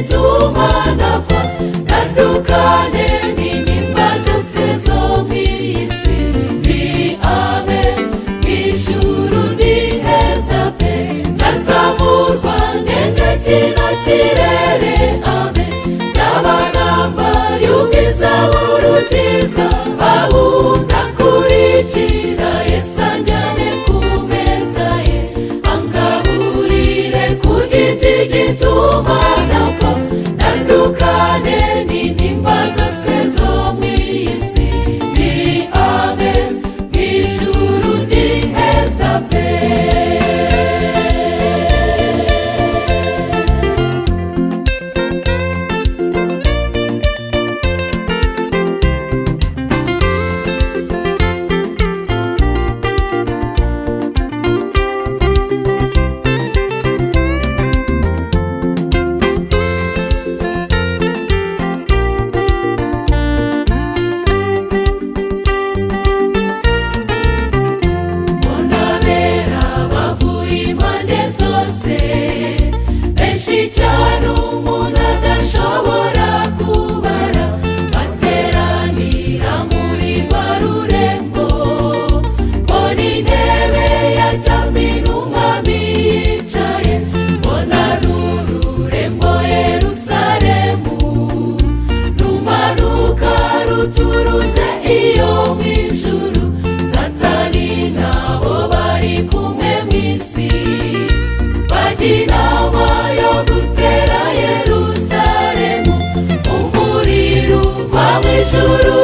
ry'itumanaho tandukane n'inyimba zose zo mu isi ni abe ijuru ni heza pe nzazamurwa ndende kino kirere abe nzaba nambaye ubwiza burukiza babunza kurikira yesanjyane ku meza ye angaburire ku giti gituma napfa tandukane n'intimba zose zo mu isi ni abe mu ijuru ni heza pe mbonabera bavuye impande zose benshi cyane umuntu adashobora kubara bateranira muri barurembo muri intebe ya cyami n'umwami yicaye mbona n'ururembo yerusaremu rumanuka ruturutse iyo mu ijuru satani nabo bari kumwe mu isi bajya inama yo gutera yerusaremu umuriro uva mu ijuru